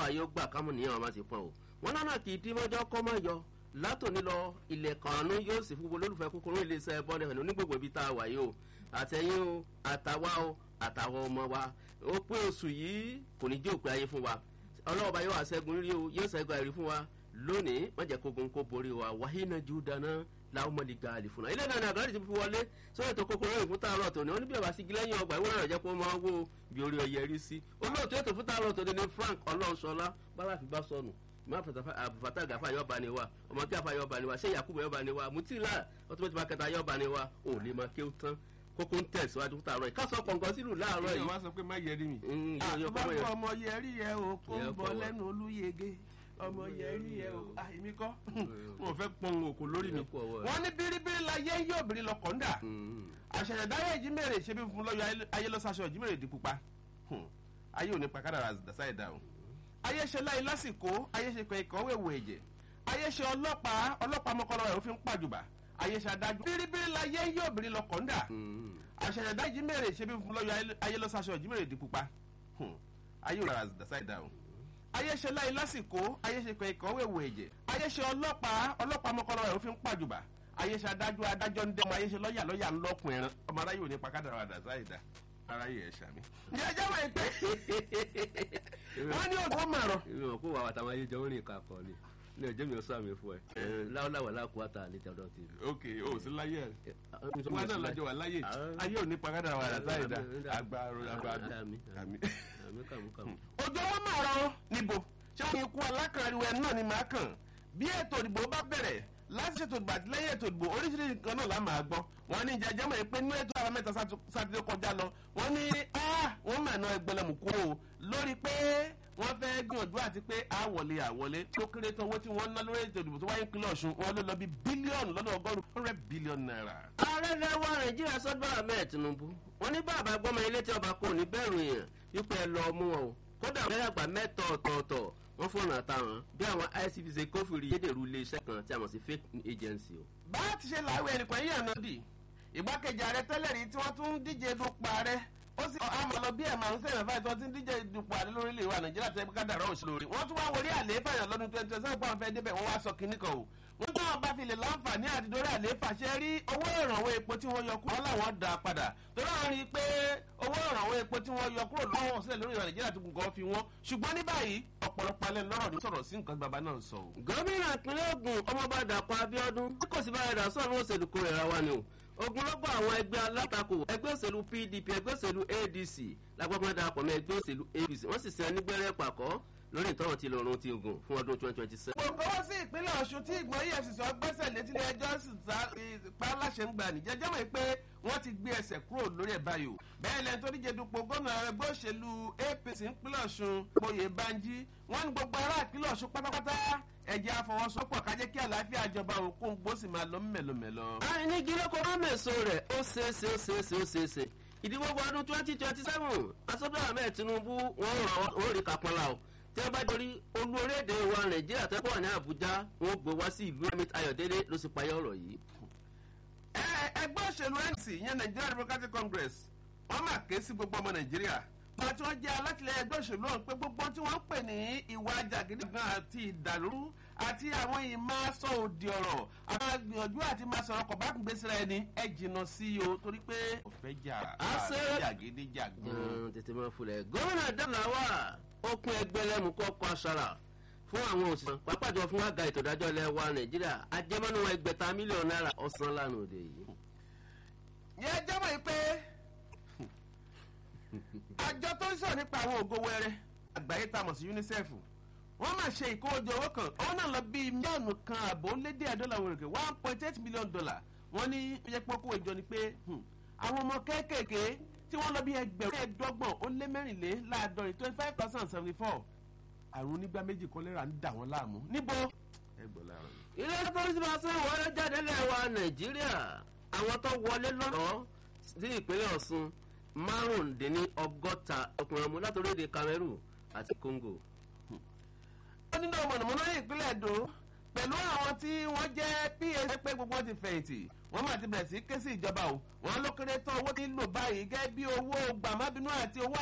àdúrà yóò gbà kámú nìyẹn wọn máa ti pọn o wọn lọ́nà kì í dín mọ́jọ́ kọ́ mọ́ yọ látòní lọ ilẹ̀ kànánú yóò sì fún olólùfẹ́ kúkúrú iléeṣẹ́ bọ́ọ̀lù ẹ̀hìn onígbògbò ibi tá a wà yìí o àtẹ̀yìn o àtàwa o àtàwọn ọmọ wa ó pé oṣù yìí kò ní jẹ́ òpin ayé fún wa ọlọ́ọ̀bá yóò wá ṣẹ́gun rí o yóò ṣẹ́gun àìrí fún wa lónìí wọ́n jẹ́ kógun kó borí wa wàhínà jù dáná láwọn ọmọdé gaali fún wa ilé náà ní àgbàdo ti fi wọlé sórí ètò kókó lórí fún tààrọ̀ tòní wọn ní bí ọba sí gílẹ́yìn ọgbà ìwúrọ̀ rẹ̀ jẹ́ kó máa wó bí orí ọyẹ rí sí olóòtú ètò fún tààrọ̀ tòní ní frank ọlọ́ọ̀ṣọlá bára fi bá sọnù má àbùfàtà gàfà yọba ni wa ọmọ kí àfà yọba ni wa ṣé yakubu yọba ni wa mutila ọtúbẹ̀tì bá kẹta yọba ni wa ò lè máa kéwù tán kókó ń tẹ̀síwájú fún tààrọ̀ yìí ká sọ pọ̀nkan sílùú láàárọ̀ yìí. ìyá wa sọ pé má yẹrí mi. Mm, yóò- yóò kọ́ mọ́ yẹn. àtúbọ̀ ọmọ yẹrí yẹ o kó ń Yẹ bọ kọ́ wa. lẹ́nu olúyege ọmọ yẹrí yẹ o àìmí kọ́ wọn fẹ́ pọn òkú lórí mi. Yẹ kọ́ wa. wọ́n ní bíríbírí la yé yóò bìrì lọ kọ́ńdà Mm. àṣàyàdáyé ìjímèrè ṣe bí fún lọ́yọ̀ ayé lọ́sàṣọ ìjímèrè di pupa Hmm. ayé ò ní pa kádàrà dàsá ẹ̀dá o ayé ṣe láyé lásìkò ayé ṣe kan ìkànwé wo ẹ̀jẹ̀ ayé ṣe ọlọ́pàá ọlọ́pàá mọ́kànlá rẹ̀ ó fi ń pàjùbà ayé ṣe adájọ́ bíríbírí la yé yóò bìrì lọ kọ́ńdà Mm. àṣàyàdá ìjímèrè ṣe bí fún lọ́yọ̀ ayé lọ́sàṣọ ìjímèrè di pupa Hmm. ayé ò ní pa kádàrà dàsá ẹ̀dá o ayé ṣe láyé lásìkò ayé ṣe kan ìkànwé wo ẹ̀jẹ̀ ayé ṣe ọlọ́pàá ọlọ́pàá mọ́kànlá rẹ̀ ó fi ń pàjùbà ayé ṣe adájọ́ adájọ́ ń dẹ́mu ayé ṣe lọ́yà lọ́yà ń lọ́kùn ẹran ọmọ aráyé ò ní pa kádàrà dàsá ẹ̀dá aráyé ẹ̀ ṣàmì. ǹjẹ́ ẹjẹ́ wọ̀ pé wọ́n ní ògùn màrọ̀ ìwọ̀n kó wà wàtàwọn ayé jọ ń rìn kakọ̀ ni ní ọjọ́ mi ò sàmì fún ẹ láwọláwọ̀ láàkú àtà àlejò ọ̀dọ́ ti. ok o sí láyé ẹ̀ wọn náà lájọ wà láyé Ah. ayé ò ní pa kádàrà dàsá ẹ̀dá agbára agbára àmì àmì. àmì kàmúkàmú. òjò wọn máa rọ níbo ṣé wọn ikú alákànriwo ẹ náà ni màá kàn bí ètò ìdìbò bá bẹ̀rẹ̀ láti ṣètò ìgbà àti lẹ́yìn ètò ìdìbò oríṣiríṣi nǹkan náà la máa gbọ́ wọn ní ìjà jẹ́mọ̀ pé nínú ètò àwọn mẹ́ta sátú- sátidé kọjá lọ wọn ní ah, wọ́n mà ná ẹgbẹ̀lẹ̀mù kú o lórí pé wọ́n fẹ́ gbìyànjú àti pé àwọlé àwọlé tó kéré tó owó tí wọ́n ná lórí ètò ìdìbò tó wáyé ìpínlẹ̀ ọ̀ṣun wọn ló lọ bí bílíọ̀nù lọ́nà ọgọ́rùn-ún hundred billion naira. ààrẹ lẹ́wọ́ nàìjíríà sọ́dọ̀ ahmed tinubu wọ́n ní bàbá gbọ́mọ ilé tí ọba kò ní bẹ̀rù èèyàn wípé ẹ lọ mú wọn o kódà mẹ́rẹ̀gbà mẹ́tọ̀ ọ̀tọ̀ọ̀tọ̀ wọ́n fọ̀nà àtàwọn bí àwọn icpc kófìrí yédèrú iléeṣẹ́ kan tí a mọ̀ sí fake agency o. bá a ti ṣe láwé ẹnìkan yíyan náà dì ìgbákejì ààrẹ tẹ́lẹ̀ rí tí wọ́n tún ń díje dupò ààrẹ ó sì àmọ́ lọ bí ẹ̀ máa ń sẹ́yìn fáyì tí wọ́n ti ń díje dupò ààrẹ lórílẹ̀ wa nàìjíríà tẹ́ ká dàrọ́ òṣèlú rí wọ́n tún wá wọlé àlééfà yàn lọ́dún twenty twenty seven pọ́n fẹ́ débẹ̀ wọ́n wá sọ kínní kan o wọ́n tún àwọn bá fi lè láǹfààní àti dórí àlééfà ṣe rí owó ìrànwọ́ epo tí wọ́n yọ kúrò wọ́n làwọn dà padà torí àwọn rí i pé owó ìrànwọ́ epo tí wọ́n yọ kúrò lọ́wọ́ sílẹ̀ lórí ìwà nàìjíríà tó gùn fi wọ́n ṣùgbọ́n ní báyìí ọ̀pọ̀lọpọ̀ alẹ́ lọ́rọ̀ ní sọ̀rọ̀ sí nǹkan bàbá náà sọ o. gómìnà ìpínlẹ̀ ogun ọmọọba dàpọ̀ abiodun tí kò sí bá ẹ̀dá sọ̀rọ̀ òṣèlú kó rẹ̀ ra wa ni o ogunlọ́gbọ̀ àwọn ẹgbẹ́ alátakò ẹgbẹ́ òṣèlú pdp ẹgbẹ́ òṣèlú adc lágbàgbọ́n darapọ̀ mọ́ ẹgbẹ́ òṣèlú apc wọ́n sì sẹ́ nígbẹ́rẹ́ pàkọ́ lórí ìtọ́run ti lọ́run ti ogun fún ọdún twenty twenty seven. gbogbo wá sí ìpínlẹ̀ ọ̀ṣun tí ìgbọ́n efcc ọgbẹ́sẹ̀ létí ilé ẹjọ́ sì ta pa láṣẹ ń gbà nìjẹ́ jẹ́mọ̀ pé wọ́n ti gbé ẹsẹ̀ kúrò lórí ẹ̀ báyìí o bẹ́ẹ̀ lẹ́ni tó díje dupò gómìnà ẹgbẹ́ òṣèlú apc ìpínlẹ̀ ọ̀ṣun gboyè banji wọ́n ní gbogbo ará ìpínlẹ̀ ọ̀ṣun pátápátá ẹ̀jẹ̀ àfọwọ́sowọ́pọ̀ kájẹ́ kí àlàáfíà ìjọba òkun gbó sì máa lọ mẹ́lòmẹ́lò. àìní gílókò mọ́mẹ́sọ rẹ̀ ó ṣeéṣe ó ṣeéṣe ó ṣeéṣe ìdìbò ọdún twenty twenty seven asọ́dọ̀ ahmed tinubu wọ́n rọ̀ wọ́n rí kápọ́nlá o tí wọ́n bá dorí olú orílẹ̀-èdè wa nàìjíríà tẹ́kọ̀ wà ní àbújá wọ́n gbé wá sí ìlú emir ayọ̀délé ló sì payọ́ ọ̀rọ̀ yìí. Ẹ- ẹgbẹ́ òṣèlú nc ìyẹn nigeria democratic congress wọ́n máa ké sí gbogbo ọmọ nàìjíríà wọn tí wọ́n jẹ́ alátìlẹyìn ẹgbẹ́ òṣèlú ọ̀hún pé gbogbo tí wọ́n ń pè ní ìwà jàgídígan àti ìdàlúrú àti àwọn ìmáṣọ òdì ọ̀rọ̀ àwọn gbìyànjú àti máa sọ̀rọ̀ kọ̀ bá gbèsè rẹ ni ẹ jìnnà sí o torí pé ọ̀fẹ́ jà Àṣẹ- jàgídíjàgan. Mm, tètè máa fulẹ̀ gómìnà dàláwà okun ẹgbẹ́lẹ́mú kọ́kọ́ aṣara fún àwọn òṣìṣẹ́ pápájọ fún àga ètò ìdájọ́ ilẹ̀ wa nàìjíríà ajẹmọ́nú ẹgbẹ̀ta mílíọ̀nù náírà ọ̀sán lánàá òde yìí. yẹn jẹ́mọ̀ yìí pé àjọ tó ń sọ̀rọ̀ nípa àwọn ògo wẹrẹ àgbáyé tá a mọ̀ sí unicef wọ́n máa ṣe ìkówójọ owó kan owó náà lọ bíi mílíọ̀nù kan àbò lédè àdọ́là wọ̀rẹ̀kẹ̀ one point eight million dollar wọ́n ní ó yẹ pọ́kú ìjọ ni pé hmm, àwọn ọmọ kéékèèké tí wọ́n lọ bí ẹgbẹ̀rún ẹ̀ẹ́dọ́gbọ̀n ó lé mẹ́rìnléláàádọ́rin twenty five thousand seventy four àrùn onígbà méjì kọ́lẹ́rà ń dà wọ́n láàmú níbo ẹgbọ̀n láàrọ̀ yìí. ilé pọ́lísì máa sún ìwọlé jáde lẹ̀ wa nàìjíríà àwọn tó wọlé lọ́nà sí ìpínlẹ̀ ọ̀ṣun márùndínní ọgọ́ta ọkùnrin ọmọ látòrí èdè cameroon àti congo. wọ́n nínú mọ̀nàmọ́ná ní ìpínlẹ̀ èdò pẹ̀lú àwọn tí wọ́n jẹ́ pa pé gbogbo wọn ti fẹ̀yìntì wọ́n máa ti bẹ̀rẹ̀ sí ké sí ìjọba o wọ́n ló kéré tán owó tí ń lò báyìí gẹ́gẹ́ bí owó gbàmábínú àti owó